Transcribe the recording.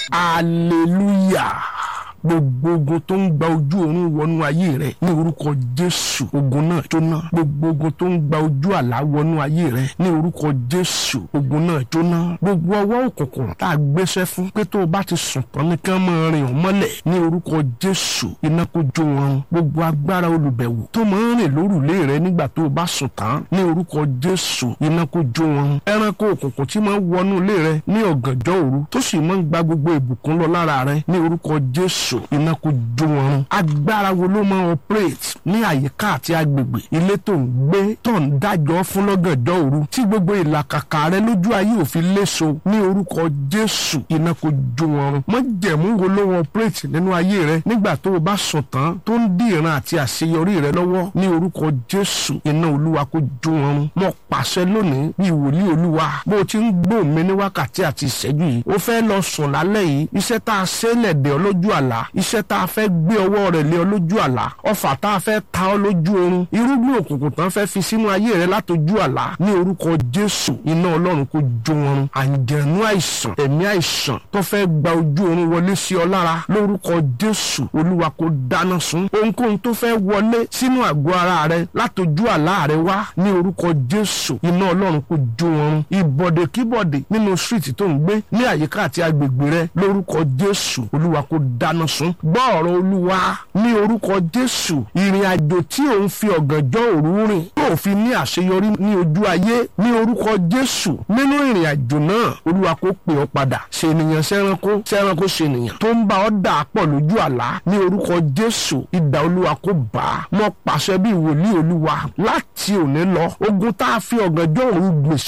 hallelujah gbogbo ogun tó ń gba ojú oorun wọnú ayé rẹ ní orúkọ jésù ogun náà jóná gbogbo ogun tó ń gba ojú àlá wọnú ayé rẹ ní orúkọ jésù ogun náà jóná gbogbo ọwọ́ òkùnkùn tá a gbéṣẹ́ fún pé tó o bá ti sùn tán ní kán máa rìn ọ́ mọ́lẹ̀ ní orúkọ jésù iná kó jó wọn gbogbo agbára olùbẹ̀wò tó máa ń rìn lórùlé rẹ nígbà tó o bá sùn tán ní orúkọ jésù iná kó jó wọn ẹranko òkùnkùn tí máa ń wọnú ilé rẹ ní ọ̀gànjọ́ òru tó sì máa ń gba gbogbo ìbùkún lọ lára rẹ ní orúkọ jésù iná kó jó wọn run agbára wo ló máa operate ní àyíká àti agbègbè ilé tó ń gbé tó ń dájọ́ fún lọ́gànjọ́ òru tí gbogbo ìlàkàkà rẹ lójú ayé òfin léso ní orúkọ jésù iná kó jó wọn run májẹ̀mú wo ló wọn operate nínú ayé rẹ nígbà tó o bá sùn tán tó ń dí ìran àti àṣeyọrí rẹ lọ́wọ́ ní orúkọ jésù iná olúwa kó jó wọn run mo pàṣẹ lónìí bí wòlíì olúwa bó o ti ń gbọ́ mi ní wákàtí àti ìṣẹ́jú yìí o fẹ́ lọ sùn lálẹ́ yìí iṣẹ́ tá a ṣe lẹ̀dẹ̀ ọ lójú àlá iṣẹ́ tá a fẹ́ gbé ọwọ́ rẹ̀ lé ọ lójú àlá ọfà tá a fẹ́ ta ọ lójú oorun irúgbìn òkùnkùn tán fẹ́ fi sínú ayé rẹ látọjú àlá ní orúkọ jésù iná ọlọ́run kó jó wọn run àǹjẹ̀nú àìsàn ẹ̀mí àìsàn tó fẹ́ gba ojú oorun wọlé sí ọ lára lórúkọ jésù olúwa kó dáná sun ohunkóhun tó fẹ́ wọlé sínú àgọ́ ara rẹ látọjú àlá rẹ wá ní orúkọ jésù iná ọlọ́run kó jó wọn run ìbọ̀dẹ̀kíbọ̀dẹ̀ nínú street tó ń gbé ní àyíká àti agbègbè rẹ lórúkọ jésù olúwa kó dáná sun gbọ́ ọ̀rọ̀ olúwa ní orúkọ jésù ìrìn àjò tí òun fi ọ̀gànjọ́ òru rìn yóò fi ní àṣeyọrí ní ojú ayé ní orúkọ jésù nínú ìrìn àjò náà olúwa kó pè ọ́ padà ṣènìyàn sẹ́ranko sẹ́ranko ṣènìyàn tó ń bá ọ dà pọ̀ lójú àlá ní orúkọ jésù idà olúwa kó bá a mọ́ pàṣẹ bí wòlíì olúwa láti òní lọ ogun tá a fi ọ̀gànjọ́ òru gbèsè